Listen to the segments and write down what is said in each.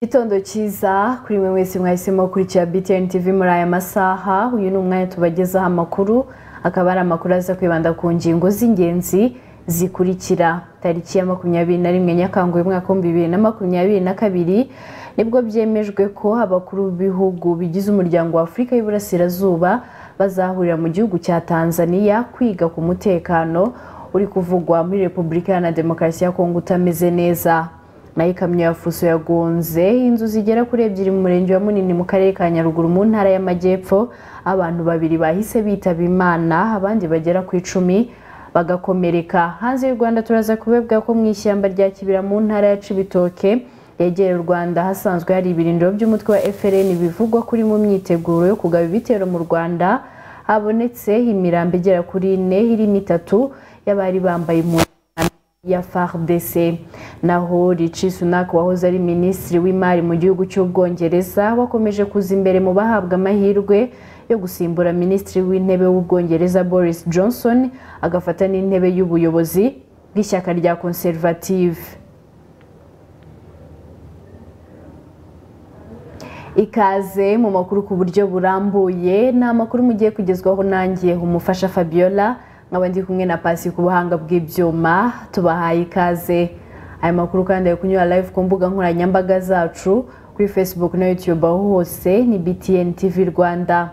gitondo cyiza kuri mwe wese mwahisemo gukurikira btn tv muri aya masaha uyu ni umwanya tubagezaho amakuru akaba ari amakuru aza kwibanda ku ngingo z'ingenzi zikurikira tariki ya makumyabiri na rimwe nyakanga uyu mwaka w'ibihumbi bibiri na makumyabiri na kabiri nibwo byemejwe ko abakuru b'ibihugu bigize umuryango wa afurika y'uburasirazuba bazahurira mu gihugu cya tanzania kwiga ku mutekano uri kuvugwa muri repubulika iharanira demokarasi ya kongo utameze neza nayo ikamyo ya fuso yagonze inzu zigera kuri ebyiri mu murenge wa munini mu karere ka nyaruguru mu ntara y'amajyepfo abantu babiri bahise bitaba imana abandi bagera ku icumi bagakomereka hanze y'u rwanda turaza kubebwa ko mu ishyamba rya kibira mu ntara ya cibitoke yegera u rwanda hasanzwe hari ibirindiro by'umutwe wa frn bivugwa kuri mu myiteguro yo kugaba ibitero mu rwanda habonetse imirambo igera kuri ine irimo itatu y'abari bambaye impuzankano ya FARDC naho Rishi Sunak wahoze ari minisitiri w'imari mu gihugu cy'ubwongereza wakomeje kuza imbere mu bahabwa amahirwe yo gusimbura minisitiri w'intebe w'ubwongereza Boris Johnson agafata n'intebe y'ubuyobozi bw'ishyaka rya conservative ikaze mu makuru ku buryo burambuye ni amakuru mugiye kugezwaho nanjye umufasha Fabiola nkaba ndi kumwe na pasi ku buhanga bw'ibyuma tubahaye ikaze aya makuru kandi ari kunyura live ku mbuga nkoranyambaga zacu kuri facebook na youtube aho hose ni btn tv rwanda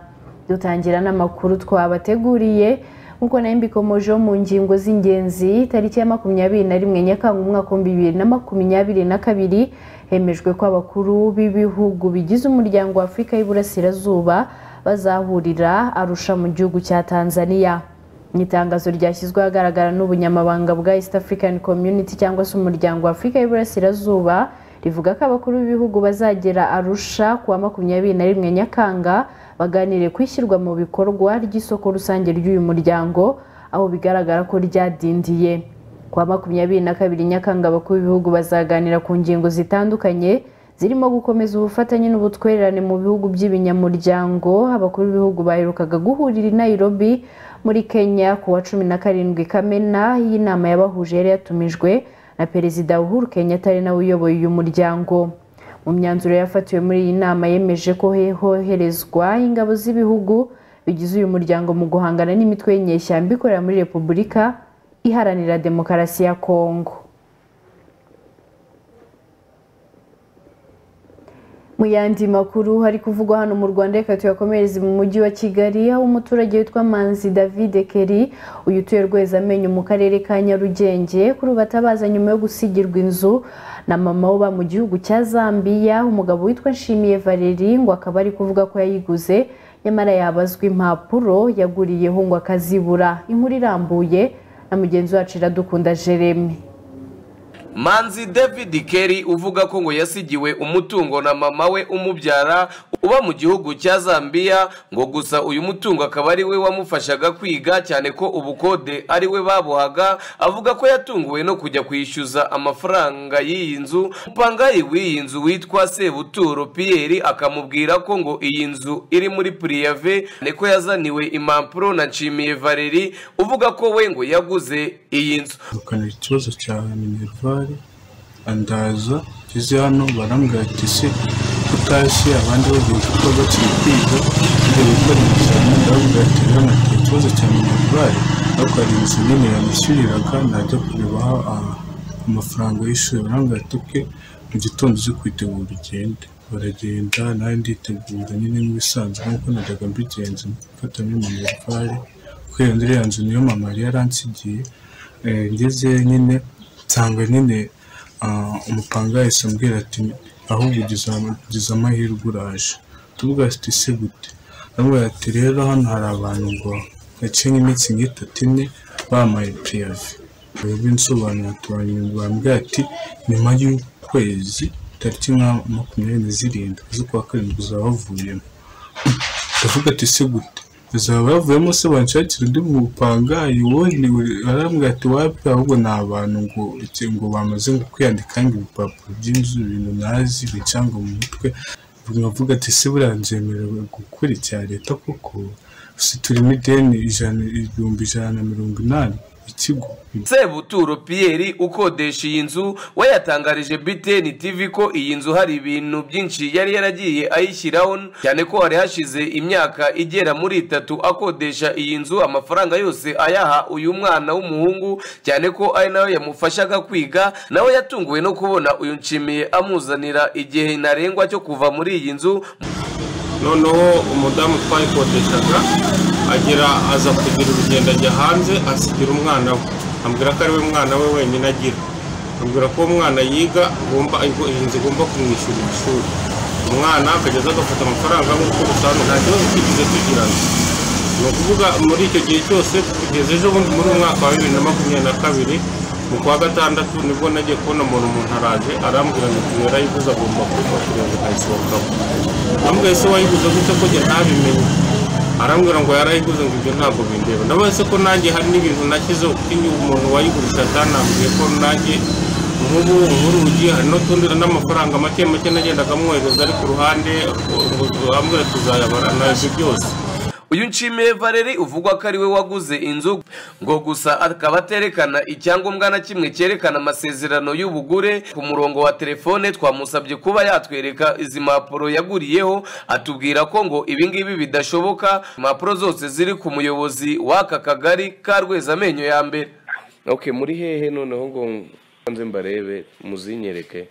dutangira n'amakuru twabateguriye nk'uko nayo mbikomojeho mu ngingo z'ingenzi tariki ya makumyabiri na rimwe nyakanga umwaka w'ibihumbi bibiri na makumyabiri na kabiri hemejwe ko abakuru b'ibihugu bigize umuryango wa afurika y'uburasirazuba bazahurira arusha mu gihugu cya tanzania ni itangazo ryashyizwe ahagaragara n'ubunyamabanga bwa East African Community cyangwa se umuryango wa Afurika y'Iburasirazuba rivuga ko abakuru b'ibihugu bazagera Arusha kuwa makumyabiri na rimwe Nyakanga baganire ku ishyirwa mu bikorwa ry'isoko rusange ry'uyu muryango aho bigaragara ko ryadindiye kuwa makumyabiri na kabiri Nyakanga abakuru b'ibihugu bazaganira ku ngingo zitandukanye zirimo gukomeza ubufatanye n'ubutwererane mu bihugu by'ibinyamuryango abakuru b'ibihugu baherukaga guhurira i Nairobi muri kenya ku wa cumi na karindwi kamena iyi nama yabahuje yari yatumijwe na perezida uhuru kenyatta ari nawe uyoboye uyu muryango mu myanzuro yafatiwe muri iyi nama yemeje ko hoherezwa ingabo z'ibihugu bigize uyu muryango mu guhangana n'imitwe y'inyeshyamba ikorera muri repubulika iharanira demokarasi ya kongo mu yandi makuru hari kuvugwa hano mu rwanda reka tuyakomereze mu mujyi wa kigali aho umuturage witwa manzi david keri uyu utuye rwezamenyo mu karere ka nyarugenge kuri ubu atabaza nyuma yo gusigirwa inzu na mama uba mu gihugu cya zambiya umugabo witwa nshimiye valeri ngo akaba ari kuvuga ko yayiguze nyamara yabazwa impapuro yaguriyeho ngo akazibura inkuru irambuye na mugenzi wacu iradukunda jeremy manzi david Kelly uvuga ko ngo yasigiwe umutungo na mama we umubyara uba mu gihugu cya zambiya ngo gusa uyu mutungo akaba ari we wamufashaga kwiga cyane ko ubukode ari we babuhaga avuga ko yatunguwe no kujya kwishyuza amafaranga y'iyi nzu umupangayi w'iyi nzu witwa sebuturo piyeri akamubwira ko ngo iyi nzu iri muri puriyave ko yazaniwe impapuro na nshimiye valeri uvuga ko we ngo yaguze iyi nzu tukanagira ikibazo cya minervari andaza ngeze hano barambwira ati se utashye abandi bagiye kuba bakiri kwiga ibyo gukora ibizami barambwira ati rero nafite ikibazo cya minervari ariko hari inzu nini yamushyiriraga najya kurebaho amafaranga y'ishuri barambwira ati oke mu gitondo uze kwitegura ugende baragenda nawe nditegura nyine nk'ibisanzwe nk'uko najyaga mbigenza mfata muri minervari kubera iriya nzu niyo mama yari yaransigiye ngeze nyine nsanga nyine umupanga yahise ambwira ati ahubwo ugize amahirwe uraje tuvuga ati se gute aramubwira ati rero hano hari abantu ngo gace nk'iminsi nk'itatu ine bamaye piyave binsobanura tubambwira ati nyuma y'ukwezi tariki nka makumyabiri na zirindwi z'ukwa karindwi uzaba wavuyemo ndavuga ati se gute bazaba bavuyemo se banshakira undi mupangayi wundi arambwira ati wapi ahubwo ni abantu ngo ngo bamaze ngo kwiyandika ngo ibipapuro by'inzu ibintu nazi bicanga mu mutwe nkavuga ati se buriya nzemerewe gukora icya leta koko si turimo ideni ijana ibihumbi ijana na mirongo inani ikigo sebuturo piyeri ukodesha iyi nzu we yatangarije btn tv ko iyi nzu hari ibintu byinshi yari yaragiye ayishyiraho cyane ko hari hashize imyaka igera muri itatu akodesha iyi nzu amafaranga yose ayaha uyu mwana w'umuhungu cyane ko ari nayo yamufashaga kwiga nawe yatunguwe no kubona uyu nshimiye amuzanira igihe ntarengwa cyo kuva muri iyi nzu noneho umudamu twayikodeshaga agera aza kugira urugendo ajya hanze asigira umwana we ambwira ko ari we mwana we wenyine agira ambwira ko uwo mwana yiga igomba iyi nzu igomba kumwishyura ishuri umwana akageza agafata amafaranga nk'uko bisanzwe nta kibazo twigeze tugirana ni ukuvuga muri icyo gihe cyose kugeza ejo bundi muri umwaka wa bibiri na makumyabiri na kabiri mu kwa gatandatu nibwo nagiye kubona umuntu umuntu araje arambwira ngo uyu yarayiguze agomba kubikora kugira ngo ayisohokamo ambwira se wayiguze gute ko njye ntabimenye arambwira ngo yarayiguze ngo ibyo ntabwo bindeba nabaze ko nanjye hari n'ibintu nashyizeho kuko iyo umuntu wayigurisha atanambwiye ko nanjye nk'ubu nk'urugi hari n'utundi n'amafaranga make make nagendaga amwohereza ari ku ruhande ambwira tuzayabara naje byose uyu nshimiye valeri uvugwa ko ari we waguze inzu ngo gusa akaba aterekana icyangombwa na kimwe cyerekana amasezerano y'ubugure ku murongo wa telefone twamusabye kuba yatwereka izi mpapuro yaguriyeho atubwira ko ngo ibingibi bidashoboka impapuro zose ziri ku muyobozi w'aka kagari ka rwezamenyo ya mbere ok muri hehe noneho ngo nze mbarebe muzinyereke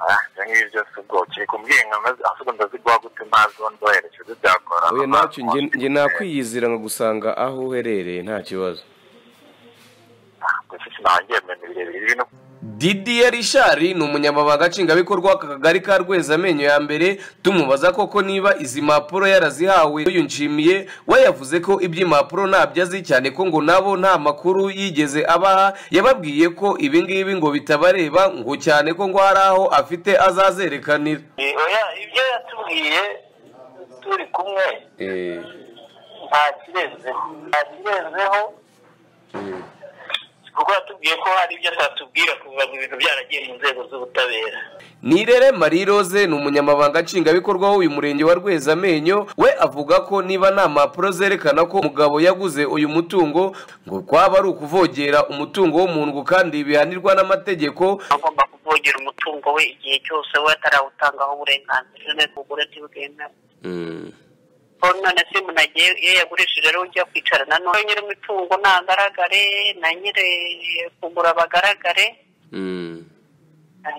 ibyo ngibyo byose ubwo kiri kumbwira ngo ahubwo ndaziguha gute mazi ubundi wohereje byakora oya ntacyo njye nakwiyizira nkagusanga aho uherereye nta kibazo gusa sinangiye mu bintu birebire bino didiye rishari ni umunyamabanga nshingwabikorwa w'aka kagari ka rwezamenyo ya mbere tumubaza koko niba izi mpapuro yarazihawe uyu nshimiye we yavuze ko iby'impapuro ntabyo azi cyane ko ngo nabo nta makuru yigeze abaha yababwiye ko ibingibi ngo bitabareba ngo cyane ko ngo hari aho afite azazerekanira ibyo yatubwiye turi kumwe ntakirezeho ntakirezeho kuko yatubwiye ko hari ibyo atatubwira kuva ngo ibintu byaragiye mu nzego z'ubutabera nirere marie rose ni umunyamabanga nshingwabikorwa w'uyu murenge wa rwezamenyo we avuga ko niba nta mpapuro zerekana ko umugabo yaguze uyu mutungo ngo kwaba ari ukuvogera umutungo w'umuntu kandi bihanirwa n'amategeko agomba kuvogera umutungo we igihe cyose we atarawutangaho uburenganzira neza ubugure ntibwemewe none se munagiye iyo yagurishije rero ujya kwicara na none nyiri imitungo ntagaragare na nyiri kugura bagaragare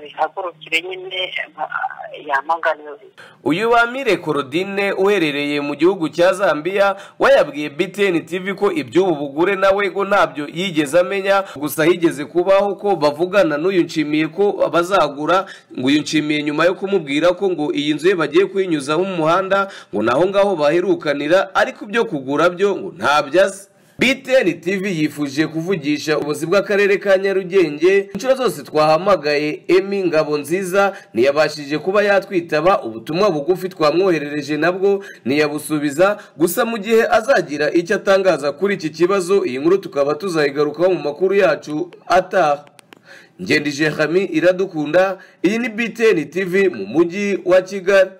bihagurukire nyine yamaganiwe uyu bamire korodine uherereye mu gihugu cya zambia wayabwiye btn tv ko iby'ubu bugure nawe ngo ntabyo yigeze amenya gusa higeze kubaho ko bavugana n'uyu nshimiye ko bazagura ngo uyu nshimiye nyuma yo kumubwira ko ngo iyi nzu ye bagiye kuyinyuzaho umuhanda ngo naho ngaho baherukanira ariko ibyo kugura byo ngo ntabyo azi BTN TV yifuje kuvugisha ubuzi bw'akarere ka Nyarugenge inshuro zose twahamagaye Emi Ngabo nziza ntiyabashije kuba yatwitaba ubutumwa bugufi twamwoherereje nabwo ntiyabusubiza gusa mu gihe azagira icyo atangaza kuri iki kibazo iyi nkuru tukaba tuzayigarukaho mu makuru yacu ataha ngendije Hami iradukunda iyi ni BTN TV mu mujyi wa Kigali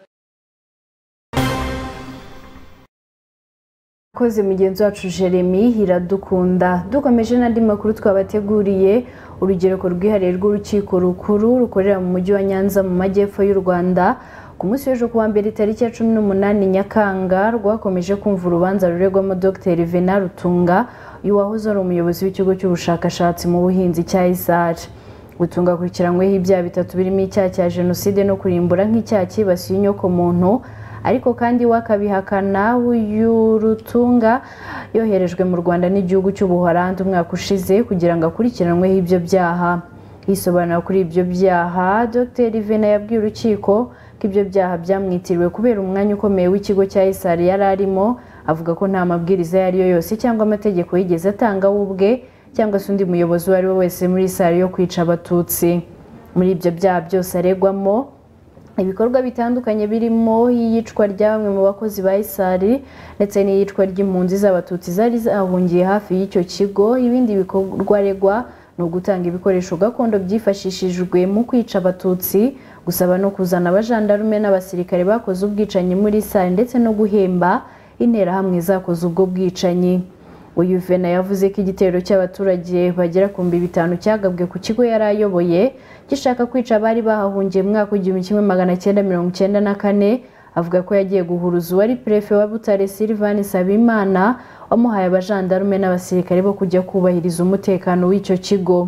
koze mugenzi wacu jeremy iradukunda dukomeje n'andi makuru twabateguriye urugereko rwihariye rw'urukiko rukuru rukorera mu mujyi wa nyanza mu majyepfo y'u rwanda ku munsi w'ejo kuwa mbere tariki ya cumi n'umunani nyakanga rwakomeje kumva urubanza ruregwamo dr vena rutunga uyu wahoze ari umuyobozi w'ikigo cy'ubushakashatsi mu buhinzi cya isari gutunga akurikiranyweho ibyaha bitatu birimo icyaha cya jenoside no kurimbura nk'icyaha cyibasiye inyokomuntu ariko kandi wakabihakana y'urutunga yoherejwe mu rwanda n'igihugu cy'ubuhorandi umwaka ushize kugira ngo akurikiranweho ibyo byaha yisobanura kuri ibyo byaha dr vena yabwiye urukiko ko ibyo byaha byamwitiriwe kubera umwanya ukomeye w'ikigo cya isari yari arimo avuga ko nta mabwiriza ayo ari yo yose cyangwa amategeko yigeze atanga we ubwe cyangwa se undi muyobozi uwo ari we wese muri isari yo kwica abatutsi muri ibyo byaha byose aregwamo ibikorwa bitandukanye birimo iyicwa rya bamwe mu bakozi ba isari ndetse n'iyicwa ry'impunzi z'abatutsi zari zahungiye hafi y'icyo kigo ibindi bikorwa aregwa ni ugutanga ibikoresho gakondo byifashishijwe mu kwica abatutsi gusaba no kuzana abajandarume n'abasirikare bakoze ubwicanyi muri isari ndetse no guhemba interahamwe zakoze ubwo bwicanyi uyu vena yavuze ko igitero cy'abaturage bagera ku mbi bitanu cyagabwe ku kigo yari ayoboye gishaka kwica abari bahahungiye mu mwaka w'igihumbi kimwe magana cyenda mirongo cyenda na kane avuga ko yagiye guhuruza uwari perefe wa butare silivani sabimana wamuhaye abajandarume n'abasirikare bo kujya kubahiriza umutekano w'icyo kigo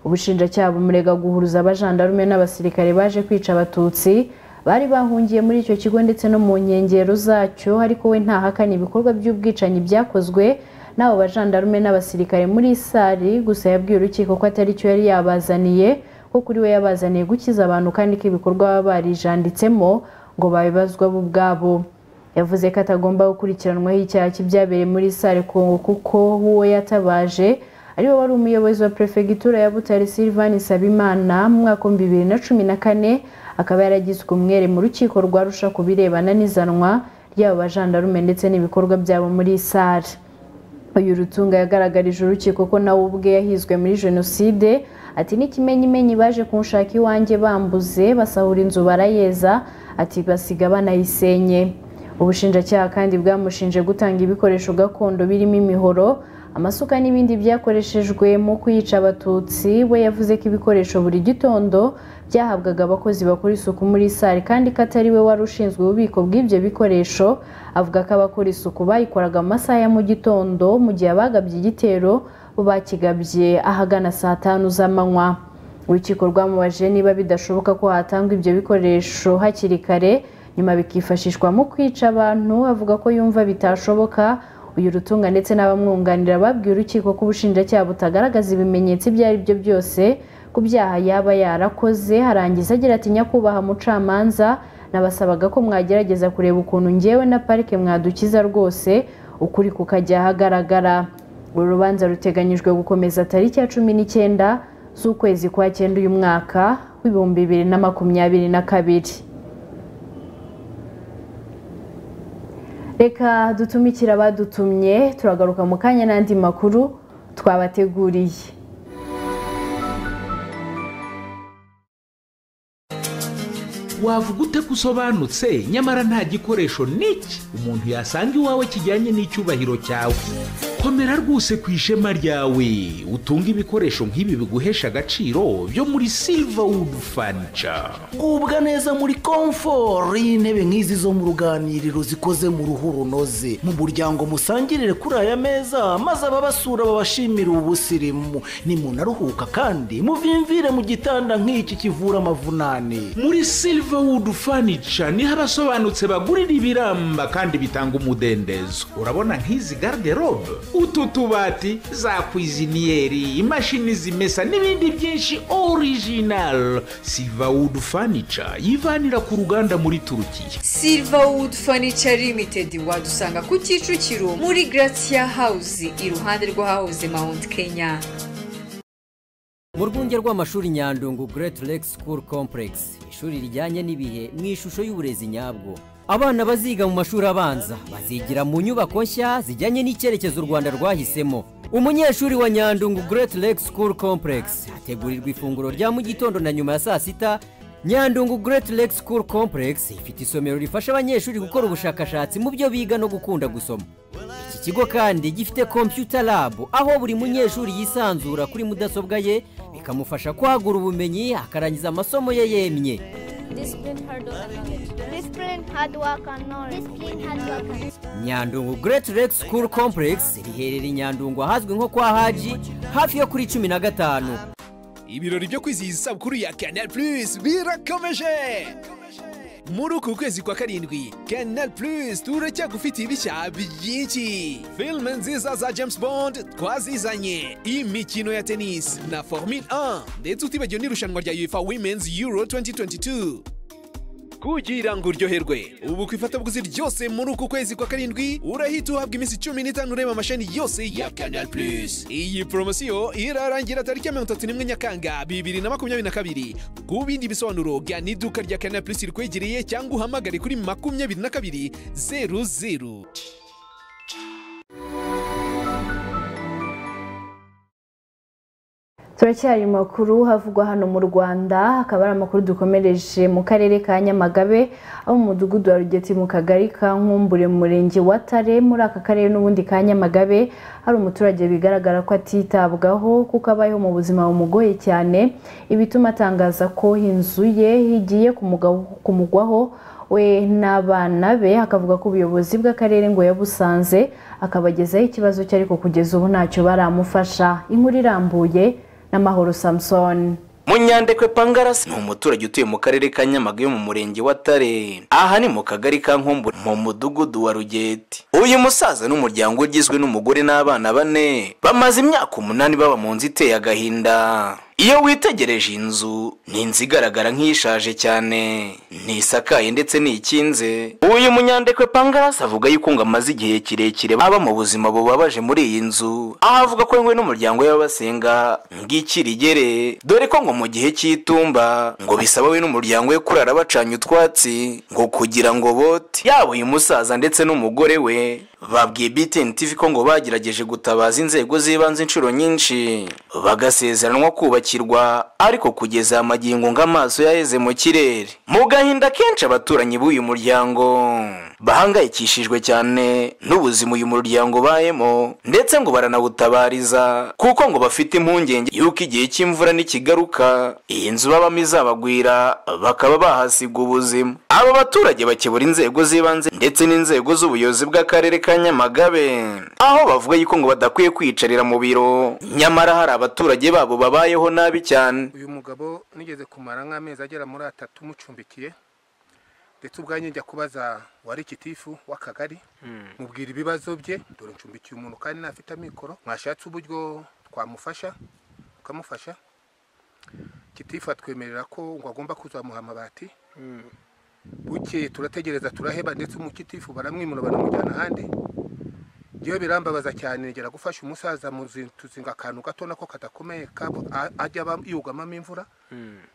ubushinjacyaha bumurega guhuruza abajandarume n'abasirikare baje kwica abatutsi bari bahungiye muri icyo kigo ndetse no mu nkengero zacyo ariko we ntahakana ibikorwa by'ubwicanyi byakozwe n'abo bajandarume n'abasirikare muri sari gusa yabwiye urukiko ko atari cyo yari yabazaniye ko kuri we yabazaniye gukiza abantu kandi ko ibikorwa baba barijanditsemo ngo babibazwa bo ubwabo yavuze ko atagomba gukurikiranwaho icyaha cy'ibyabereye muri sare kongo kuko uwo yatabaje ariwe wari umuyobozi wa perefegitura ya butare silivani sabimana mu mwaka wa bibiri na cumi na kane akaba yaragizwe umwere mu rukiko rwarusha ku birebana n'izanwa ry'abo bajandarume ndetse n'ibikorwa byabo muri sare uyu rutunga yagaragarije urukiko ko nawe ubwe yahizwe muri jenoside ati n'ikimenyimenyi baje kunshaka iwanjye bambuze basahura inzu barayeza ati basiga banayisenye ubushinjacyaha kandi bwamushinje gutanga ibikoresho gakondo birimo imihoro amasuka n'ibindi byakoreshejwe mu kwica abatutsi we yavuze ko ibikoresho buri gitondo byahabwaga abakozi bakora isuku muri sare kandi ko atari we wari ushinzwe ububiko bw'ibyo bikoresho avuga ko abakora isuku bayikoraga mu masaha ya mu gitondo mu gihe abagabye igitero bo bakigabye ahagana saa tanu z'amanywa urukiko rwamubaje niba bidashoboka ko hatangwa ibyo bikoresho hakiri kare nyuma bikifashishwa mu kwica abantu avuga ko yumva bitashoboka uyu rutunga ndetse n'abamwunganira babwiye urukiko ko ubushinjacyaha butagaragaza ibimenyetso ibyo ari byo byose ku byaha yaba yarakoze harangiza agira ati nyakubahwa mucamanza nabasabaga ko mwagerageza kureba ukuntu ngewe na parike mwadukiza rwose ukuri kukajya ahagaragara uru rubanza ruteganyijwe gukomeza tariki ya cumi n'icyenda z'ukwezi kwa cyenda uyu mwaka w'ibihumbi bibiri na makumyabiri na kabiri reka dutumikire abadutumye turagaruka mu kanya n'andi makuru twabateguriye wavuga ute ko usobanutse nyamara nta gikoresho n'iki umuntu yasanga iwawe kijyanye n'icyubahiro cyawe komera rwose ku ishema ryawe utunge ibikoresho nk'ibi biguhesha agaciro byo muri silverwood furniture gubwa neza muri komforo y'intebe nk'izi zo mu ruganiriro zikoze mu ruhu runoze mu muryango musangirire kuri aya meza maze ababasura babashimire ubusirimu nimunaruhuka kandi muvimvire mu gitanda nk'iki kivura amavunane muri silverwood furniture niho abasobanutse bagurira ibiramba kandi bitanga umudendezo urabona nk'izi garderobe utu tubati za kwiziniyeri imashini zimesa n'ibindi byinshi orijinal silverwood furniture yivanira ku ruganda muri turukiya silverwood furniture limited wadusanga ku kicukiro muri gratia house iruhande rw'ahahoze mount kenya mu rwunge rw'amashuri nyandungu great lake school complex ishuri rijyanye n'ibihe mu ishusho y'uburezi nyabwo abana baziga mu mashuri abanza bazigira mu nyubako nshya zijyanye n'icyerekezo u rwanda rwahisemo umunyeshuri wa nyandungu great lake school complex hategurirwa ifunguro rya mu gitondo na nyuma ya saa sita nyandungu great lake school complex ifite isomero rifasha abanyeshuri gukora ubushakashatsi mu byo biga no gukunda gusoma iki kigo kandi gifite computer lab aho buri munyeshuri yisanzura kuri mudasobwa ye bikamufasha kwagura ubumenyi akarangiza amasomo ye yemye nyandungu great lake school complex riherereye i nyandungu ahazwi nko kwa haji hafi yo kuri cumi na gatanu ibirori byo kwizihiza isabukuru ya canal plus birakomeje muri uku kwezi kwa karindwi canal plus turacyagufitiye ibishya byinshi filime nziza za james bond twazizanye imikino ya tenisi na formule 1 ndetse utibagiwe n'irushanwa rya uefa women's euro 2022 kugira ngo uryoherwe ubu ku ifatabuguzi ryose muri uku kwezi kwa karindwi urahita uhabwa iminsi cumi n'itanu ureba amashani yose ya canal plus iyi poromosiyo irarangira tariki ya mirongo itatu n'imwe nyakanga bibiri na makumyabiri na kabiri ku bindi bisobanuro gana iduka rya canal plus rikwegereye cyangwa uhamagare kuri makumyabiri na kabiri zeru zeru turacyari mu makuru havugwa hano mu rwanda akaba ari amakuru dukomereje mu karere ka nyamagabe aho mu mudugudu wa rugeti mu kagari ka nkumbure mu murenge wa tare muri aka karere n'ubundi ka nyamagabe hari umuturage bigaragara ko atitabwaho kuko abayeho mu buzima bumugoye cyane ibituma atangaza ko inzu ye igiye kumugaw- kumugwaho we n'abana be akavuga ko ubuyobozi bw'akarere ngo yabusanze akabagezaho ikibazo cye ariko kugeza ubu ntacyo baramufasha inkuru irambuye n'amahoro samusoni munyandekwe pangarasi ni umuturage utuye mu karere ka nyamagabe mu murenge wa tare aha ni mu kagari ka nkombo mu mudugudu wa rugeti uyu musaza n'umuryango ugizwe n'umugore n'abana bane bamaze imyaka umunani baba mu nzu iteye agahinda iyo witegereje iyi nzu ni inzu igaragara nk'ishaje cyane ntisakaye ndetse ntikinze uyu munyandekwe pangarasi avuga yuko ngo amaze igihe kirekire aba mu buzima bubabaje muri iyi nzu aho avuga ko we n'umuryango we babasenga ngo iki rigere dore ko ngo mu gihe cy'itumba ngo bisaba we n'umuryango we kurara bacanye utwatsi ngo kugira ngo bote yaba uyu musaza ndetse n'umugore we babwiye BTN TV ko ngo bagerageje gutabaza inzego z'ibanze inshuro nyinshi bagasezeranwa kubakirwa ariko kugeza amagingo ng'amaso yaheze mu kirere mu gahinda kenshi abaturanyi b'uyu muryango bahangayikishijwe cyane n'ubuzima uyu muryango bayemo ndetse ngo baranabutabariza kuko ngo bafite impungenge y'uko igihe cy'imvura nikigaruka iyi nzu babamo izabagwira bakaba bahasiga ubuzima aba baturage bakebura inzego z'ibanze ndetse n'inzego z'ubuyobozi bw'akarere ka nyamagabe aho bavuga yuko ngo badakwiye kwiyicarira mu biro nyamara hari abaturage babo babayeho nabi cyane uyu mugabo nigeze kumara nk'amezi agera muri atatu mucumbikiye ndetse ubwanjye njya kubaza wari kitifu w'akagari mubwira ibibazo bye dore ncumbikiye umuntu kandi ntafite amikoro mwashatse uburyo twamufasha tukamufasha kitifu atwemerera ko ngo agomba kuzamuha amabati bukeye turategereza turaheba ndetse umukitifu baramwimura baramujyana ahandi yewe birambabaza cyane ngera gufasha umusaza mu zi- tuzinga akantu gato nako kadakomeye kabo a- ajya aba- yugamamo imvura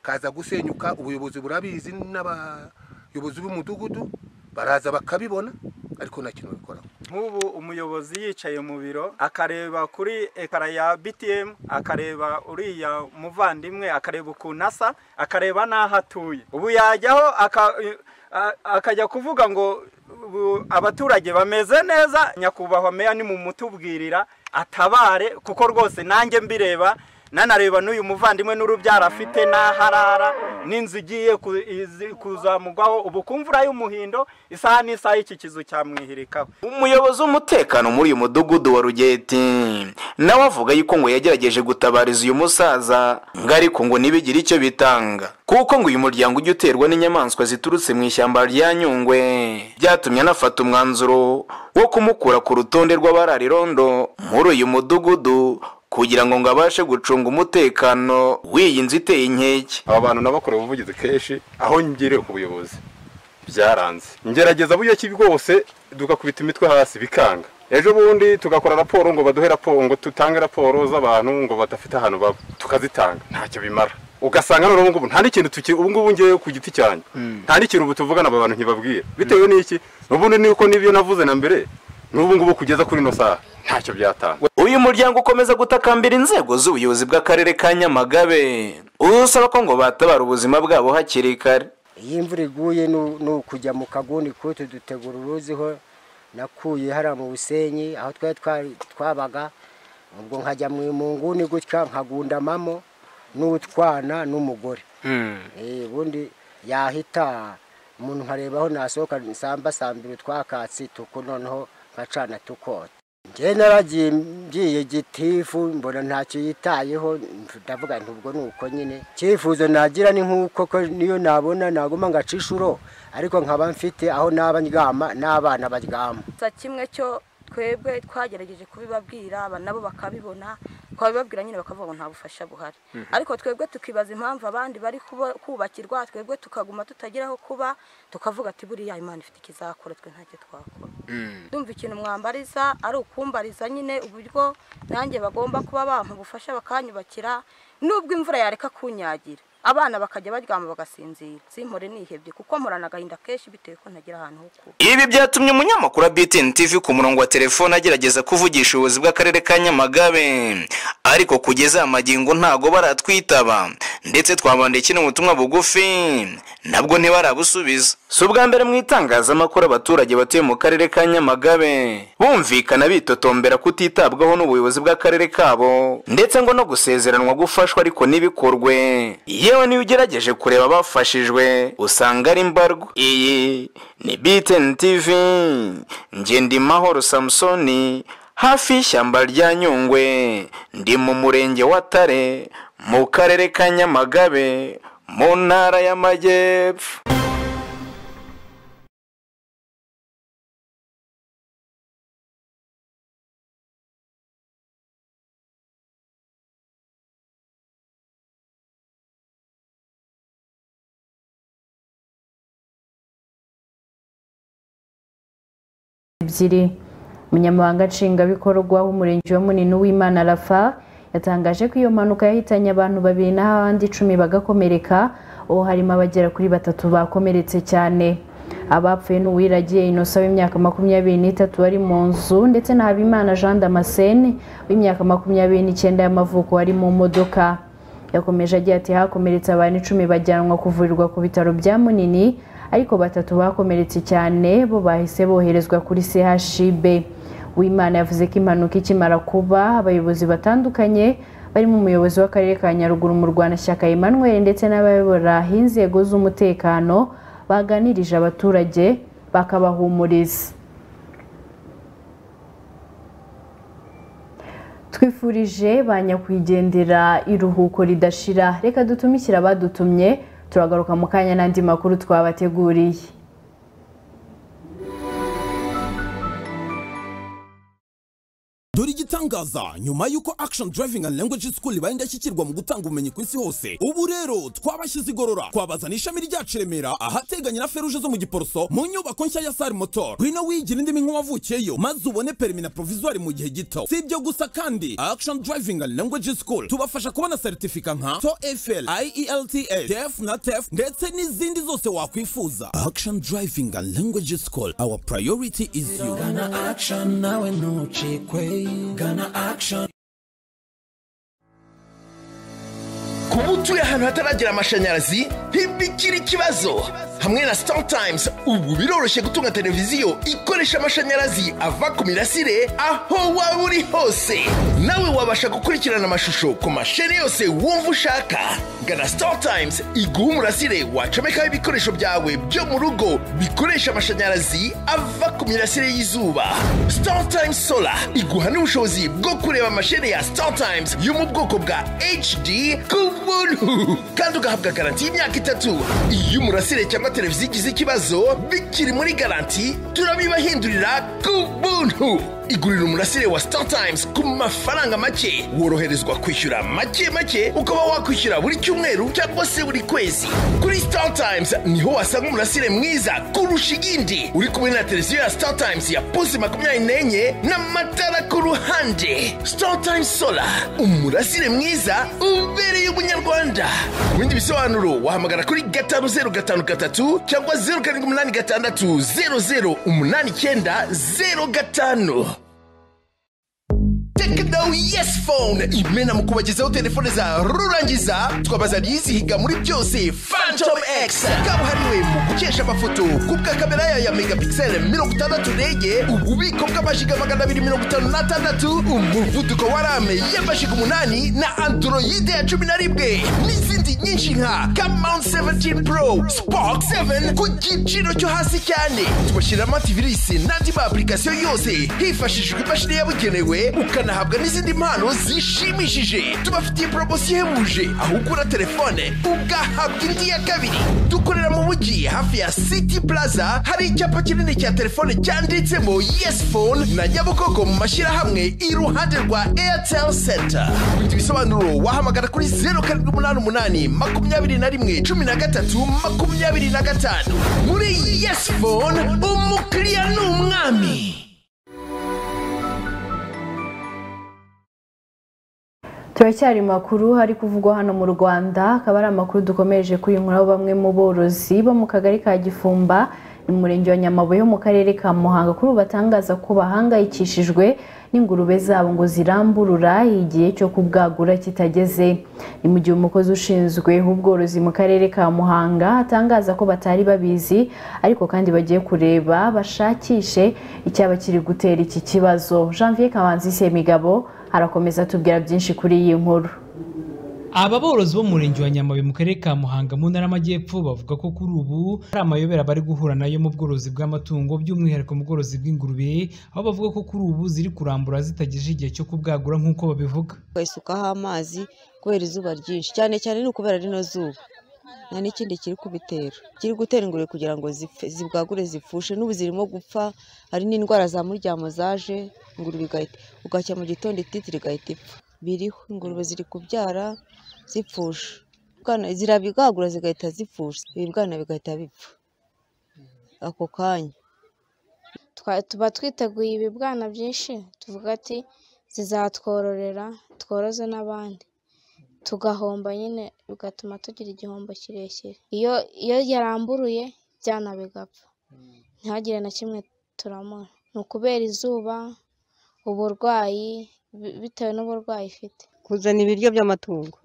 kaza gusenyuka ubuyobozi burabizi n'abayobozi b'umudugudu baraza bakabibona ariko nta kintu bikoraho nk'ubu umuyobozi yicaye mu biro akareba kuri ekara ya btm akareba uriya muvandimwe akareba ukuntu asa akareba n'aho atuye ubu yajyaho aka- a- akajya kuvuga ngo ubu abaturage bameze neza nyakubahwa meya nimumutubwirira atabare kuko rwose nanjye mbireba nanareba n'uyu muvandimwe n'urubyaro afite n'aharara n'inzu igiye ku- izi- kuzamugwaho ubu kumvura y'umuhindo isaha n'isaha y'iki kizu cyamwihirikaho umuyobozi w'umutekano muri uyu mudugudu wa rugeti nawe avuga yuko ngo yagerageje gutabariza uyu musaza ngo ariko ngo ntibigire icyo bitanga kuko ngo uyu muryango ujya uterwa n'inyamaswa ziturutse mu ishyamba rya nyungwe byatumye anafata umwanzuro wo kumukura ku rutonde rw'abararirondo muri uyu mudugudu kugira ngo ngo abashe gucunga umutekano w'iyi nzu iteye inkeke aba bantu nabakorewe ubuvugizi kenshi aho ngiriye ku buyobozi byaranze ngerageza buryo ki bwose tugakubita imitwe hasi bikanga ejo bundi tugakora raporo ngo baduhe raporo ngo tutange raporo z'abantu ngo badafite ahantu baba tukazitanga ntacyo bimara ugasanga none ubungubu nta n'ikintu tuki ubungubu ngewe ku giti cyanjye nta n'ikintu ubu tuvugana aba bantu ntibabwira bitewe n'iki n'ubundi nuko n'ibyo navuze na mbere n'ubungubu kugeza kuri ino saha ntacyo byatanga uyu muryango ukomeza gutakambira inzego z'ubuyobozi bw'akarere ka nyamagabe usaba ko ngo batabara ubuzima bwabo hakiri kare iyo imvura iguye nu- ni ukujya mu kaguni kutu dutegura uruziho nakuye hariya mu busenyi aho twari twari- twabaga ubwo nkajya mu mu nguni gutya nkagundamamo n'utwana n'umugore Eh, ubundi yahita umuntu nkareba aho nasohoka nsamba sambira utwakatsi tuku noneho nkacana tukota njye naragiye ngiye gitifu mbona ntacyo yitayeho ndavuga nti ubwo ni uko nyine icyifuzo nagira ni nk'uko ko niyo nabona naguma ngaca inshuro ariko nkaba mfite aho naba ndyama n'abana baryama gusa kimwe cyo twebwe twagerageje kubibabwira aba nabo bakabibona twabibabwira nyine bakavuga ngo nta bufasha buhari Mhm. ariko twebwe tukibaza impamvu abandi bari kuba- kubakirwa twebwe tukaguma tutagira aho kuba tukavuga ati buriya imana ifite ikizakora twe ntacyo twakora ndumva ikintu mwambariza ari ukumbariza nyine uburyo nanjye bagomba kuba bampa ubufasha bakanyubakira nubwo imvura yareka kunyagira abana bakajya baryama bagasinzira simpore nihebye kuko mporana agahinda kenshi bitewe ko ntagira ahantu ho kuba ibi byatumye umunyamakuru wa BTN TV ku murongo wa telefone agerageza kuvugisha ubuyobozi bw'akarere ka nyamagabe ariko kugeza aya magingo ntago baratwitaba ndetse twabandeye kino butumwa bugufi nabwo ntibarabusubiza si ubwa mbere mu itangazamakuru abaturage batuye mu karere ka nyamagabe bumvikana bitotombera kutitabwaho n'ubuyobozi bw'akarere kabo ndetse ngo no gusezeranwa gufashwa ariko ntibikorwe yewe niyo ugerageje kureba abafashijwe usanga ari mbarwa iyi ni BTN TV njye ndi mahoro samusoni hafi y'ishyamba rya nyungwe ndi mu murenge wa tare mu karere ka nyamagabe mu ntara y'amajyepfo ebyiri umunyamabanga nshingwabikorwa w'umurenge wa munini w'imana rafa yatangaje ko iyo mpanuka yahitanye abantu babiri naho abandi icumi bagakomereka uwo harimo abagera kuri batatu bakomeretse cyane abapfuye n'uwiragiye inosa w'imyaka makumyabiri n'itatu wari mu nzu ndetse na habimana jean damascene w'imyaka makumyabiri n'icyenda y'amavuko wari mu modoka yakomeje agira ati hakomeretse abantu icumi bajyanwa kuvurirwa ku bitaro bya munini ariko batatu bakomeretse cyane bo bahise boherezwa kuri chib wimana yavuze ko impanuka ikimara kuba abayobozi batandukanye barimo umuyobozi w'akarere ka nyaruguru mu rwanda shyaka emmanuel ndetse n'abayobora inzego z'umutekano baganirije abaturage bakabahumuriza twifurije ba nyakwigendera iruhuko ridashira reka dutumikire abadutumye turagaruka mu kanya n'andi makuru twabateguriye dore igitangaza nyuma y'uko action driving and language school ibaye indashyikirwa mu gutanga ubumenyi ku isi hose ubu rero twabashyize igorora twabazana ishami ryacu i remera ahateganye na feruje zo mu giporoso mu nyubako nshya ya sari motor ngwino wigira indimi nk'uwavukiyeyo maze ubone perimi na provisoire mu gihe gito si ibyo gusa kandi action driving and language school tubafasha kubona seritifika nka toefl ielts tef na tef ndetse n'izindi zose wakwifuza action driving and language school our priority is you Gana action nawe ntucikwe gana action kuba utuye ahantu hataragera amashanyarazi ntibikiri ikibazo hamwe na startimes ubu biroroshye gutunga televiziyo ikoresha amashanyarazi ava ku mirasire aho waba uri hose nawe wabasha gukurikirana amashusho ku masheni yose wumva ushaka gana startimes iguha umurasire wacomekaho ibikoresho byawe byo mu rugo bikoresha amashanyarazi ava ku mirasire y'izuba startimes solar iguha n'ubushobozi bwo kureba amasheni ya startimes yo mu bwoko bwa hd ku buntu kandi ugahabwa garanti y'imyaka itatu iyo umurasire cyangwa televiziyo igize ikibazo bikiri muri garanti turabibahindurira ku buntu igurira umurasire wa startimes ku mafaranga make woroherezwa kwishyura make make ukaba wakwishyura buri cyumweru cyangwa se buri kwezi kuri startimes niho wasanga umurasire mwiza kurusha igindi uri kumwe na televiziyo ya startimes ya pusi makumyabiri n'enye n'amatara ku ruhande startimes solar umurasire mwiza ubereye umunyarwanda ku bindi bisobanuro wahamagara kuri gatanu zeru gatanu gatatu cyangwa zeru karindwi umunani gatandatu zeru zeru umunani icyenda zeru gatanu tekino yesi fone imena mu kubagezaho telefone za rurangiza twabazaniye izihiga muri byose fantom x kabuhariwe mu gukesha amafoto kubwa kamera yayo ya megapixel mirongo itandatu rege ububiko bw'amajiga magana abiri mirongo itanu n'atandatu umuvuduko wa rame y'amajiga umunani na androide ya cumi na rimwe n'izindi nyinshi nka kamount 17 pro spark 7 ku giciro cyo hasi cyane tubashyiramo antivirisi n'andi ma application yose hifashishijwe imashini yabugenewe ukanahabwa n'izindi mpano zishimishije tubafitiye poromosiyo ihebuje aho ugura telefone ugahabwa indi ya kabiri dukorera mu mujyi hafi ya city plaza hari icyapa kinini cya telefone cyanditsemo yes phone na nyabugogo mu mashyirahamwe iruhande rwa airtel center ibindi bisobanuro wahamagara kuri zeru karindwi umunani umunani makumyabiri na rimwe cumi na gatatu makumyabiri na gatanu muri yes phone umukiriya ni umwami turacyari makuru hari kuvugwa hano mu rwanda akaba ari amakuru dukomeje kuyinkuraho bamwe mu borozi bo mu kagari ka gifumba ni mu murenge wa nyamabuye wo mu karere ka muhanga kuri ubu batangaza ko bahangayikishijwe n'ingurube zabo ngo ziramburura igihe cyo kubwagura kitageze ni mu gihe umukozi ushinzwe ubworozi mu karere ka muhanga atangaza ko batari babizi ariko kandi bagiye kureba bashakishe icyaba kiri gutera iki kibazo janvier kamanzi semigabo arakomeza atubwira byinshi kuri iyi nkuru aba borozi bo mu murenge wa nyamabuye mu karere ka muhanga mu ntara y'amajyepfo bavuga ko kuri ubu hari amayobera bari guhura nayo mu bworozi bw'amatungo by'umwihariko mu bworozi bw'ingurube aho bavuga ko kuri ubu ziri kurambura zitagejeje igihe cyo kubwagura nk'uko babivuga ukayisukaho amazi kubera izuba ryinshi cyane cyane ni ukubera rino zuba nta n'ikindi kiri kubitera kiri gutera ingurube kugira ngo zipfe- zibwagure zipfushe n'ubu zirimo gupfa hari n'indwara za muryamo zaje ingurube igahita ugacya mu gitondo ititira igahita ipfa biriho ingurube ziri kubyara zipfusha Ubwana- zirabibwagura zigahita zipfusha ibibwana bigahita bipfa ako kanya twa- tuba twiteguye ibibwana byinshi tuvuga ati zizatwororera tworoze n'abandi tugahomba nyine bigatuma tugira igihombo kirekire iyo iyo yaramburuye ibyana bigapfa ntihagire na kimwe turamura ni ukubera izuba uburwayi bi- bitewe n'uburwayi ifite kuzana ibiryo by'amatungo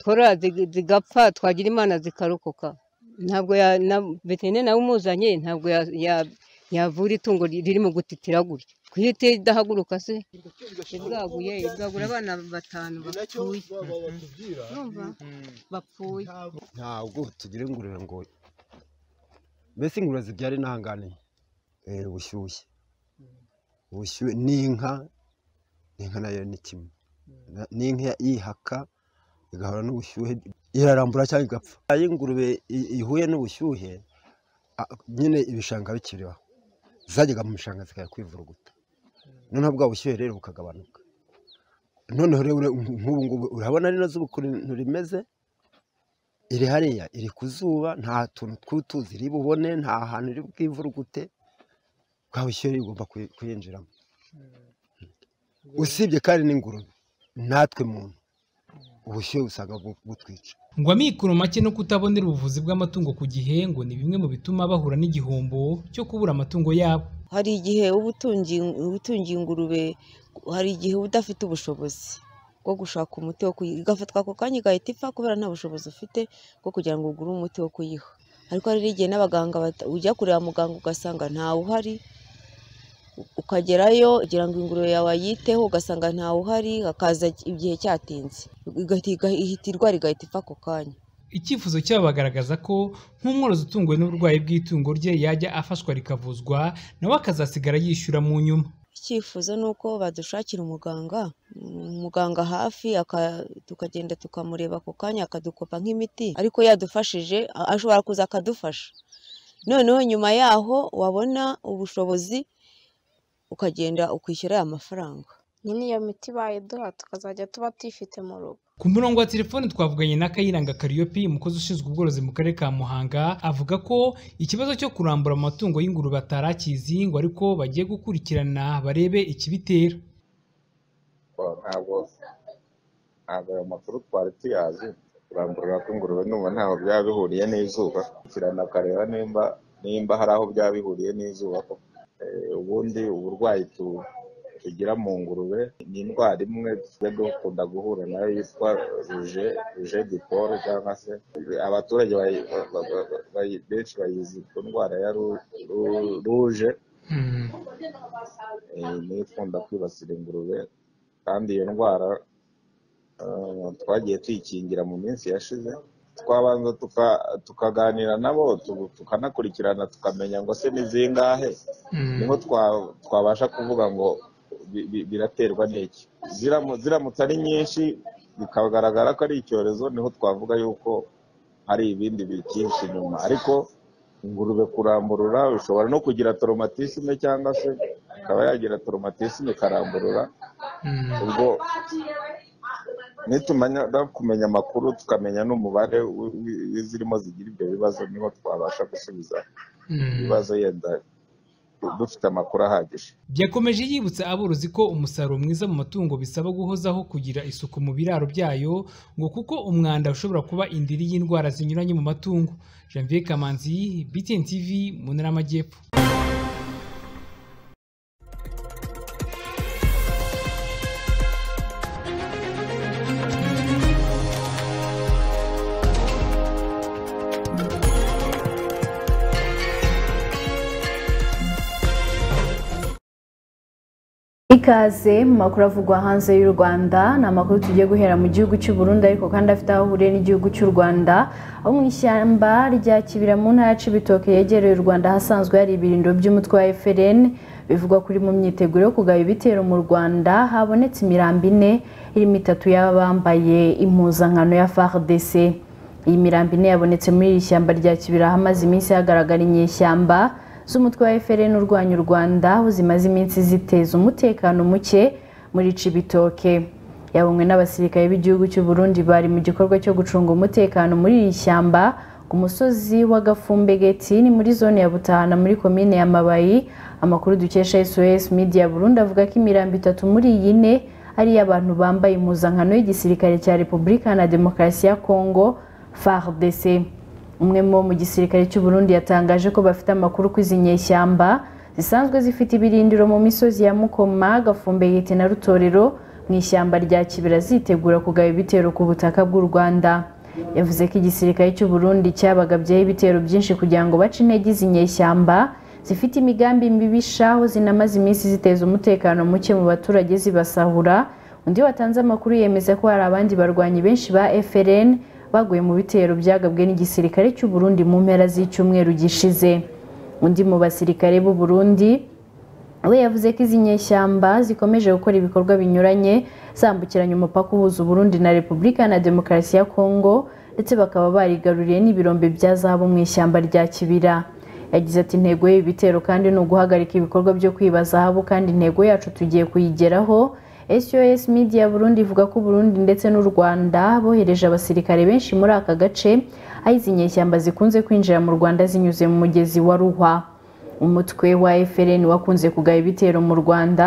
tworora zig- zigapfa twagira imana zikarokoka ntabwo ya- na- veterineri nawe umuzanye ntabwo ya- ya- yavura itungo ri- riri mu gutitira gutya kuhita idahaguruka se ibwaguye ibwagura abana batanu bapfuye Urumva? bapfuye ntabwo tugira ingurube ngo mbese ingurube zibyara intangane Eh, ubushyuhe ubushyuhe n'inka n'inka nayo ni kimwe Na- n'inka yihaka igahura n'ubushyuhe irarambura cyangwa igapfa iyo ingurube i- ihuye n'ubushyuhe a- nyine ibishanga bikiriho zajyaga mu bishanga zikajya kwivuruguta noneho bwa bushyuhe rero bukagabanuka noneho rero ure- nk'ubu ngubu urabona rino zuba ukuntu rimeze iri hariya iri ku zuba nta tuntu tw'utuzi iri bubone nta hantu iri bwivurugute bwa bushyuhe rigomba kuyi- kuyinjiramo usibye kandi n'ingurube natwe muntu ubushyuhe usanga bu- butwica ngo amikoro make no kutabonera ubuvuzi bw'amatungo ku gihe ngo ni bimwe mu bituma bahura n'igihombo cyo kubura amatungo yabo hari igihe uba utungiye uba utungiye ingurube hari igihe uba udafite ubushobozi bwo gushaka umuti wo kuyiha igafatwa ako kanya igahita ipfa kubera nta bushobozi ufite bwo kugira ngo ugure umuti wo kuyiha ariko hari n'igihe n'abaganga bata- ujya kureba muganga ugasanga ntawe uhari u- ukagerayo kugira ngo ingurube yawe ayiteho ugasanga ntawe uhari hakaza igihe cyatinze igahita igahita- ihita irwara igahita ipfa ako kanya icyifuzo cyabo bagaragaza ko nk'umworozi utunguwe n'uburwayi bw'itungo rye yajya afashwa rikavuzwa nawe akazasigara yishyura mu nyuma icyifuzo ni uko badushakira umuganga mm, umuganga hafi aka- tukagenda tukamureba ako kanya akadukopa nk'imiti ariko yadufashije a- ashobora kuza akadufasha noneho nyuma yaho wabona ubushobozi ukagenda ukishyura ya mafaranga nyine iyo miti bayiduha tukazajya tuba tuyifite mu rugo ku murongo wa telefoni twavuganye na kayiranga kariyopi umukozi ushinzwe ubworozi mu karere ka muhanga avuga ko ikibazo cyo kurambura amatungo y'ingurube atarakizi ngo ariko bagiye gukurikirana barebe ikibitera Well, ntabwo ntabwo ayo makuru twari tuyazi kurambura kw'ingurube numva ntaho byaba bihuriye n'izuba kirana akareba nimba nimba hari aho byaba bihuriye n'izuba ko eh, ubundi uburwayi tu- tugira mu ngurube ni indwara imwe tujya dukunda guhura nayo yitwa ruje ruje diporo cyangwa se abaturage bayi- ba- ba- ba- bayi- benshi bayizi ku ndwara ya ru- ru- ruje eh, niyo ikunda kwibasira ingurube kandi iyo ndwara eh, twagiye tuyikingira mu minsi yashize twabanza tuka- tukaganira nabo tu- tukanakurikirana tukamenya ngo se ni zingahe niho twa- twabasha kuvuga ngo bi- bi- biraterwa n'iki Ziramu- ziramutse ari nyinshi bikagaragara ko ari icyorezo niho twavuga yuko hari ibindi bikinshi inyuma ariko ingurube kuramburura bishobora no kugira toromatisme cyangwa se ikaba yagira toromatisme ikaramburura ubwo nitumara kumenya amakuru tukamenya n'umubare w- w- w'izirimo zigira ibyo bibazo niho twabasha gusubiza ibibazo yenda dufite amakuru ahagije byakomeje yibutsa aborozi ko umusaruro mwiza mu matungo bisaba guhozaho kugira isuku mu biraro byayo ngo kuko umwanda ushobora kuba indiri y'indwara zinyuranye mu matungo janvier kamanzi btn tv mu ntara y'amajyepfo ikaze mu makuru avugwa hanze y'u rwanda ni amakuru tugiye guhera mu gihugu cy'u Burundi ariko kandi afite aho ahuriye n'igihugu cy'u rwanda aho mu ishyamba rya kibira mu ntara ya cibitoke yegereye u rwanda hasanzwe hari ibirindo by'umutwe wa FLN bivugwa kuri mu myiteguro yo kugaba ibitero mu rwanda habonetse imirambi ine irimo itatu y'abambaye impuzankano ya FARDC iyi mirambi ine yabonetse muri iri shyamba rya kibira hamaze iminsi hagaragara inyeshyamba z'umutwe wa FLN urwanya u Rwanda aho zimaze iminsi ziteza umutekano muke muri Cibitoke yabonwe n'abasirikare b'igihugu cy'u Burundi bari mu gikorwa cyo gucunga umutekano muri iri shyamba ku musozi wa Gafumbegeti ni muri zone ya Butahana muri komine ya Mabayi amakuru dukesha SOS Media Burundi avuga ko imirambi itatu muri iyi ne ari iy'abantu bambaye impuzankano y'igisirikare cya Repubulika na Demokarasi ya Kongo FARDC umwe mu mu gisirikare cy'u Burundi yatangaje ko bafite amakuru ko izi nyeshyamba zisanzwe zifite ibirindiro mu misozi ya Mukoma Gafumbeyete na Rutorero mu ishyamba rya Kibira zitegura kugaba ibitero ku butaka bw'u Rwanda yavuze ko igisirikare cy'u Burundi cyabagabyeho ibitero byinshi kugira ngo bace intege izi nyeshyamba zifite imigambi mibisha aho zinamaze iminsi ziteza umutekano muke mu baturage zibasahura undi watanze amakuru yemeza ko hari abandi barwanyi benshi ba FLN baguye mu bitero byagabwe n'igisirikare cy'u Burundi mu mpera z'icyumweru gishize undi mu basirikare b'u Burundi we yavuze ko izi nyeshyamba zikomeje gukora ibikorwa binyuranye zambukiranya umupaka uhuza Burundi na Repubulika na Demokarasi ya Kongo ndetse bakaba barigaruriye n'ibirombe bya zahabu mu ishyamba rya Kibira yagize ati intego y'ibi bitero kandi ni uguhagarika ibikorwa byo kwiba zahabu kandi intego yacu tugiye kuyigeraho SOS Media Burundi ivuga ko Burundi ndetse n'u Rwanda bohereje abasirikare benshi muri aka gace aho izi nyeshyamba zikunze kwinjira mu Rwanda zinyuze mu mugezi wa Ruhwa umutwe wa FLN wakunze kugaba ibitero mu Rwanda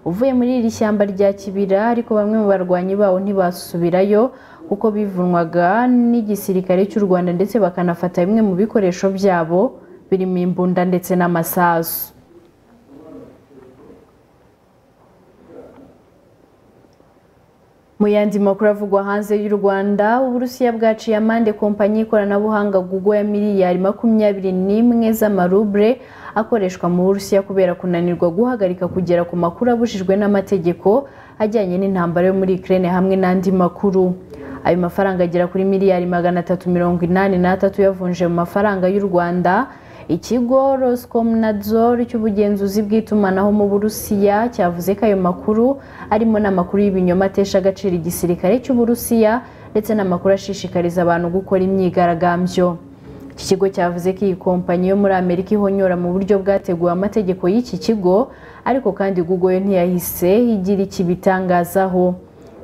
uvuye muri iri shyamba rya Kibira ariko bamwe mu barwanyi bawo ntibasubirayo kuko bivunwaga n'igisirikare cy'u Rwanda ndetse bakanafata bimwe mu bikoresho byabo birimo imbunda ndetse n'amasasu mu yandi makuru avugwa hanze y'u rwanda uburusiya bwaciye amande kompanyi y'ikoranabuhanga google ya miliyari makumyabiri n'imwe z'amarubure akoreshwa mu burusiya kubera kunanirwa guhagarika kugera ku makuru abujijwe n'amategeko ajyanye n'intambara yo muri ukraine hamwe n'andi makuru ayo mafaranga agera kuri miliyari magana atatu mirongo inani n'atatu yavunje mu mafaranga y'u rwanda ikigo roscomnadzor cy'ubugenzuzi bw'itumanaho mu burusiya cyavuze ko ayo makuru arimo n'amakuru y'ibinyoma atesha agaciro igisirikare cy'uburusiya ndetse n'amakuru ashishikariza abantu gukora imyigaragambyo iki kigo cyavuze ko iyi kompanyi yo muri amerika ihonyora mu buryo bwateguwe amategeko y'iki kigo ariko kandi google yo ntiyahise igira iki bitangazaho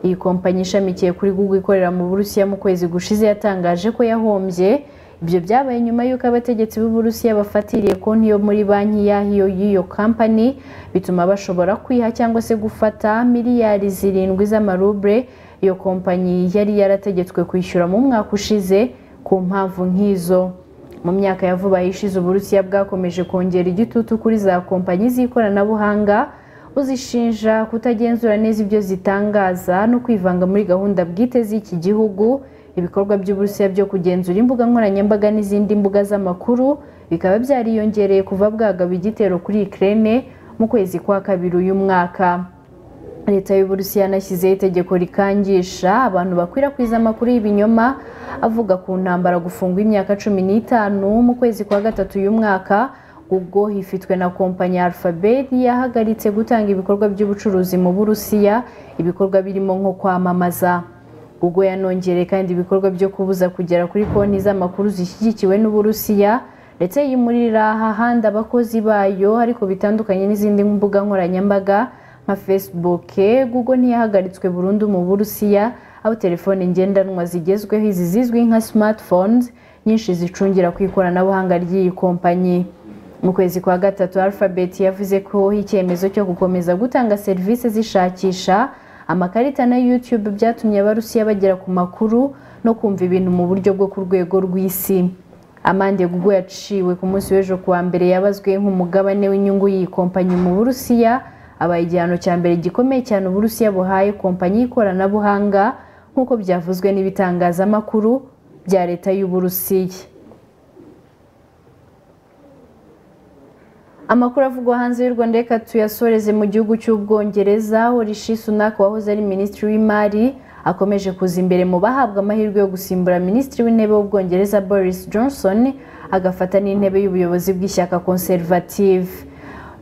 iyi kompanyi ishamikiye kuri google ikorera mu burusiya mu kwezi gushize yatangaje ko yahombye ibyo byabaye nyuma y'uko abategetsi b'uburusiya bafatiriye konti yo muri banki yahiyo y'iyo kampani bituma bashobora kwiha cyangwa se gufata miliyari zirindwi z'amarubure iyo kompanyi yari yarategetswe kwishyura mu mwaka ushize ku mpamvu nk'izo mu myaka ya vuba ishize uburusiya bwakomeje kongera igitutu kuri za kompanyi z'ikoranabuhanga buzishinja kutagenzura neza ibyo zitangaza no kwivanga muri gahunda bwite z'iki gihugu ibikorwa by'uburusiya byo kugenzura imbuga nkoranyambaga n'izindi mbuga z'amakuru bikaba byariyongereye kuva bwagaba igitero kuri Ukraine mu kwezi kwa kabiri uyu mwaka leta y'uburusiya yanashyizeho itegeko rikangisha abantu bakwirakwiza amakuru y'ibinyoma avuga ku ntambara gufungwa imyaka cumi n'itanu mu kwezi kwa gatatu uyu mwaka ubwo hifitwe na kompanyi Alphabet yahagaritse gutanga ibikorwa by'ubucuruzi mu burusiya ibikorwa birimo nko kwamamaza ubwo yanongereye kandi ibikorwa byo kubuza kugera kuri konti z'amakuru zishyigikiwe n'uburusiya ndetse yimurira ahahandi abakozi bayo ariko bitandukanye n'izindi mbuga nkoranyambaga nka facebook google ntiyahagaritswe burundu mu burusiya aho telefoni ngendanwa zigezweho izi zizwi nka smartphones nyinshi zicungira ku ikoranabuhanga ry'iyi kompanyi mu kwezi kwa gatatu alphabet yavuze ko icyemezo cyo gukomeza gutanga serivisi zishakisha amakarita na youtube byatumye abarusiya bagera ku makuru no kumva ibintu mu buryo bwo ku rwego rw'isi amande gugu yaciwe ku munsi w'ejo kuwa mbere yabazwe nk'umugabane w'inyungu y'iyi kompanyi mu burusiya abaye igihano cya mbere gikomeye cyane uburusiya buhaye kompanyi y'ikoranabuhanga nk'uko byavuzwe n'ibitangazamakuru bya leta y'uburusiya amakuru avugwa hanze y'u rwanda reka tuyasoreze mu gihugu cy'ubwongereza aho rishi sunak wahoze ari minisitiri w'imari akomeje kuza imbere mu bahabwa amahirwe yo gusimbura minisitiri w'intebe w'ubwongereza boris johnson agafata n'intebe y'ubuyobozi bw'ishyaka conservative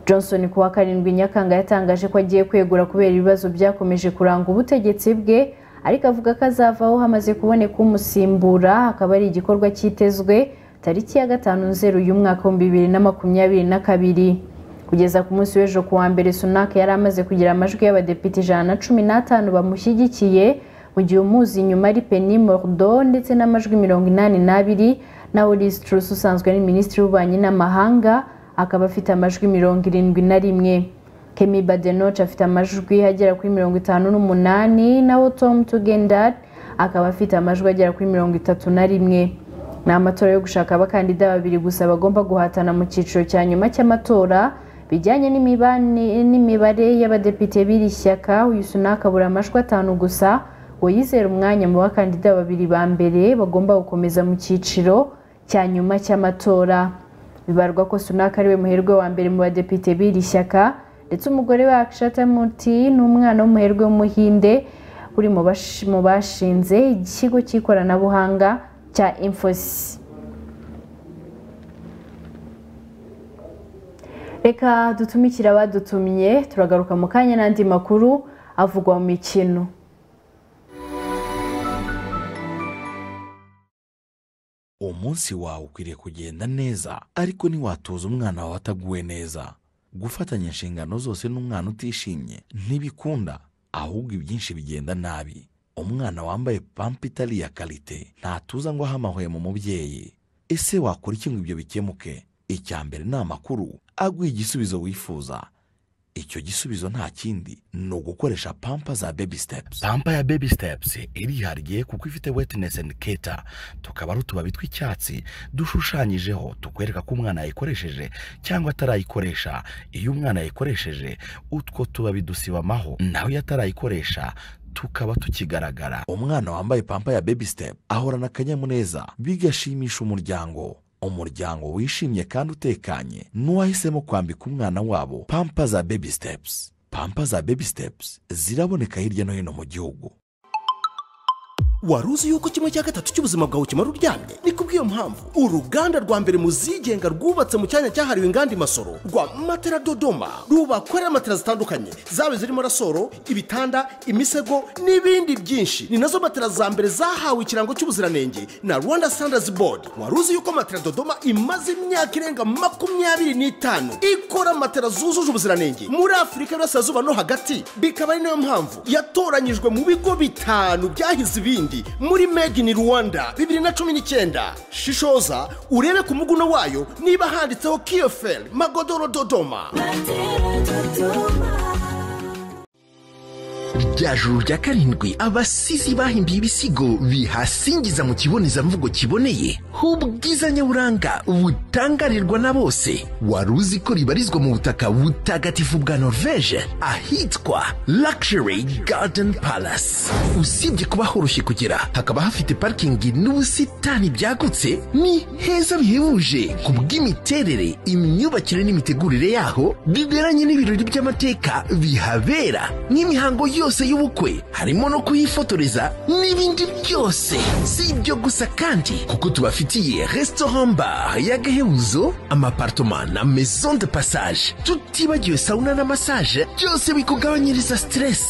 johnson ku wa karindwi nyakanga yatangaje ko agiye kwegura kubera ibibazo byakomeje kuranga ubutegetsi bwe ariko avuga ko azavaho hamaze kuboneka umusimbura akaba ari igikorwa cyitezwe tariki ya gatanu nzeru y'umwaka w'ibihumbi bibiri na makumyabiri na kabiri kugeza ku munsi w'ejo kuwa mbere sunak yari amaze kugira amajwi y'abadepite ijana na cumi n'atanu bamushyigikiye mu gihe umuzi inyuma ari peni mordo ndetse n'amajwi mirongo inani n'abiri naho Liz Truss usanzwe ari minisitiri w'ububanyi n'amahanga akaba afite amajwi mirongo irindwi na rimwe kemi badenoch afite amajwi agera kuri mirongo itanu n'umunani naho tom tugendat akaba afite amajwi agera kuri mirongo itatu na rimwe ni amatora yo gushaka abakandida babiri gusa bagomba guhatana mu cyiciro cya nyuma cy'amatora bijyanye n'imibane- n'imibare y'abadepite b'iri shyaka uyu sunaka abura amajwi atanu gusa ngo yizera umwanya mu bakandida babiri ba mbere bagomba gukomeza mu cyiciro cya nyuma cy'amatora bibarwa ko sunaka ariwe muherwe wa mbere mu badepite b'iri shyaka ndetse umugore we akshata muti n'umwana w'umuherwe w'umuhinde uri mu bash- mu bashinze ikigo cy'ikoranabuhanga cya infosi reka dutumikire abadutumye turagaruka mu kanya n'andi makuru avugwa mu mikino umunsi wawe ukwiriye kugenda neza ariko ntiwatoza umwana wawe ataguwe neza gufatanya inshingano zose n'umwana utishimye ntibikunda ahubwo ibyinshi bigenda nabi umwana wambaye pampa itari iya karite ntatuza ngo ahe amahwemo mu mubyeyi ese wakora iki ngo ibyo bikemuke icya mbere ni amakuru aguha igisubizo wifuza icyo gisubizo nta kindi ni ugukoresha pampa za baby steps pampa ya baby steps irihariye kuko ifite wetness and keta tukaba ari utubabi tw'icyatsi dushushanyijeho tukwereka ko umwana yayikoresheje cyangwa atarayikoresha iyo umwana yayikoresheje utwo tubabi dusibamaho naho iyo atarayikoresha tukaba tukigaragara umwana wambaye pampa ya baby step ahorana akanyamuneza bigashimisha umuryango umuryango wishimye kandi utekanye n'uwahisemo kwambika umwana wabo pampa za baby steps pampa za baby steps ziraboneka hirya no hino mu gihugu wari uzi yuko kimwe cya gatatu cy'ubuzima bwawe kimara uryamye ni kubw'iyo mpamvu uruganda rwa mbere mu zigenga rwubatse mu cyanya cyahariwe inganda imasoro rwa matera dodoma rubakorera matera zitandukanye zaba zirimo rasoro ibitanda imisego n'ibindi byinshi ni nazo matera za mbere zahawe ikirango cy'ubuziranenge na rwanda standards board wari uzi yuko matera dodoma imaze imyaka irenga makumyabiri n'itanu ikora matera zujuje ubuziranenge muri afurika y'uburasirazuba no hagati bikaba ari nayo mpamvu yatoranyijwe mu bigo bitanu byahize ibindi muri made in rwanda bibiri na cumi n'icyenda shishoza urebe ku muguno wayo niba handitseho kiyoferi magodoro dodoma rya juru rya karindwi abasizi bahimbiye ibisigo bihasingiza mu kibonezamvugo kiboneye h'ubwiza nyaburanga butangarirwa na bose wari uzi ko ribarizwa mu butaka butagatifu bwa norvege ahitwa luxury garden palace usibye kuba horoshye kugera hakaba hafite parikingi n'ubusitani byagutse ni heza bihebuje ku bw'imiterere imyubakire n'imitegurire yaho biberanye n'ibirori by'amateka bihabera nk'imihango yose y'ubukwe harimo no kuyifotoreza n'ibindi byose si ibyo gusa kandi kuko tubafitiye restaurant bar y'agahebuzo amapartoma na maison de passage tutibagiwe sauna na massage byose bikugabanyiriza stress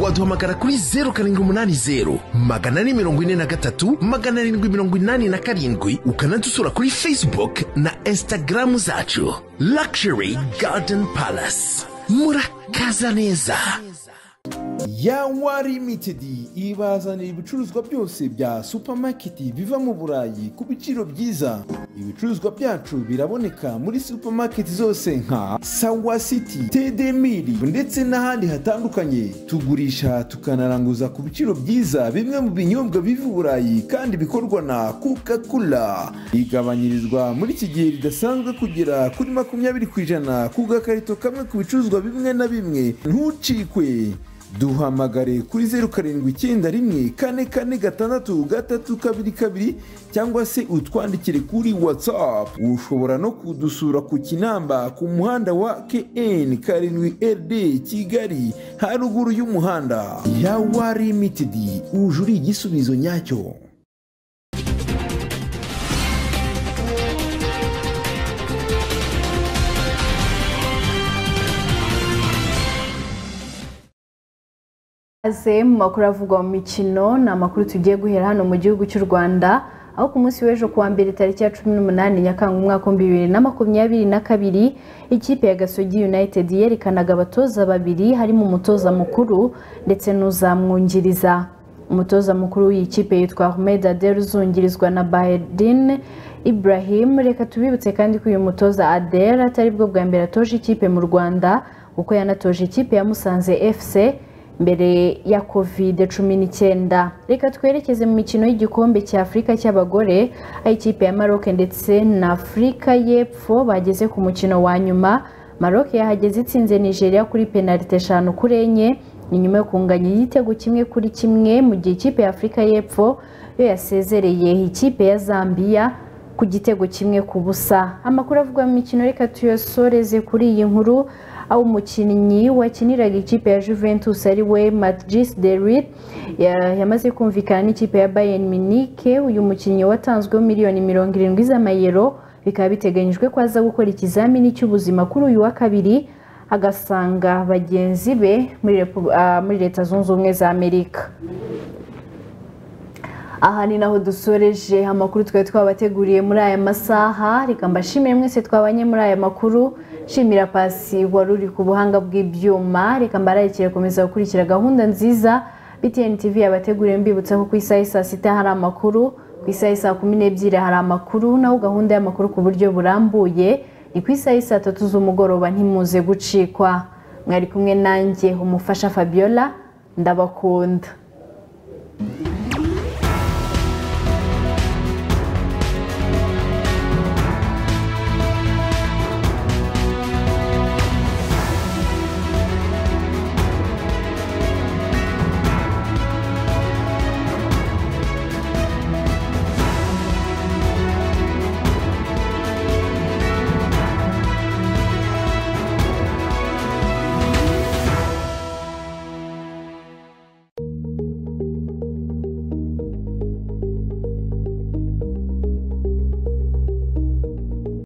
waduhamagara kuri 0780 magana ane mirongo ine na gatatu magana arindwi mirongo inani na karindwi ukanadusura kuri facebook na instagram zacu luxury garden palace murakaza neza yawa limitedi ibazanira ibicuruzwa byose bya supamaketi biva mu burayi ku biciro byiza ibicuruzwa byacu biraboneka muri supamaketi zose nka sawa siti tedemiri ndetse n'ahandi hatandukanye tugurisha tukanaranguza ku biciro byiza bimwe mu binyobwa biva i burayi kandi bikorwa na coca cola bigabanyirizwa muri iki gihe ridasanzwe kugera kuri makumyabiri ku ijana ku gakarito kamwe ku bicuruzwa bimwe na bimwe ntucikwe duhamagare kuri zeru karindwi icyenda rimwe kane kane gatandatu gatatu kabiri kabiri cyangwa se utwandikire kuri watsapu ushobora no kudusura ku kinamba ku muhanda wa kn karindwi rd kigali haruguru y'umuhanda yawa limitedi uje uri igisubizo nyacyo Aze mu makuru avugwa mu mikino ni amakuru tugiye guhera hano mu gihugu cy'u rwanda aho ku munsi w'ejo kuwa mbere tariki ya cumi n'umunani nyakanga umwaka w'ibihumbi bibiri na makumyabiri na kabiri ikipe ya gasogi united yerekanaga abatoza babiri harimo umutoza mukuru ndetse n'uzamwungiriza umutoza mukuru w'iyi kipe yitwa ahmed adel uzungirizwa na bahedin ibrahim reka tubibutse kandi ko uyu mutoza adel atari bwo bwa mbere atoje ikipe mu rwanda kuko yanatoje ikipe ya musanze fc mbere ya kovide cumi n'icyenda reka twerekeze mu mikino y'igikombe cya afurika cy'abagore aho ikipe ya maroc ndetse na afurika y'epfo bageze ku mukino wa nyuma maroc yahageze itsinze nigeria kuri penalite eshanu kuri enye ni nyuma yo kunganya igitego kimwe kuri kimwe mu gihe ikipe ya afurika y'epfo yo yasezereye ikipe ya zambia ku gitego kimwe ku busa amakuru avugwa mu mikino reka tuyosoreze kuri iyi nkuru aho umukinnyi wakiniraga ikipe ya Juventus ari we Matjis Delit yamaze kumvikana n'ikipe ya Bayern Munich uyu mukinnyi watanzweho miliyoni mirongo irindwi z'amayero bikaba biteganyijwe ko aza gukora ikizamini cy'ubuzima kuri uyu wa kabiri agasanga bagenzi be muri leta zunze ubumwe za amerika aha ni naho dusoreje amakuru twari twabateguriye muri aya masaha reka mbashimire mwese twabanye muri aya makuru shimira pasi wari uri ku buhanga bw'ibyuma reka mbararikire gukomeza gukurikira gahunda nziza btn tv yabateguriye mbibutsa ko ku isaha saa sita hari amakuru ku isaha saa kumi n'ebyiri hari amakuru naho gahunda y'amakuru ku buryo burambuye ni ku isaha saa tatu z'umugoroba ntimuze gucikwa mwari kumwe nanjye umufasha fabiola ndabakunda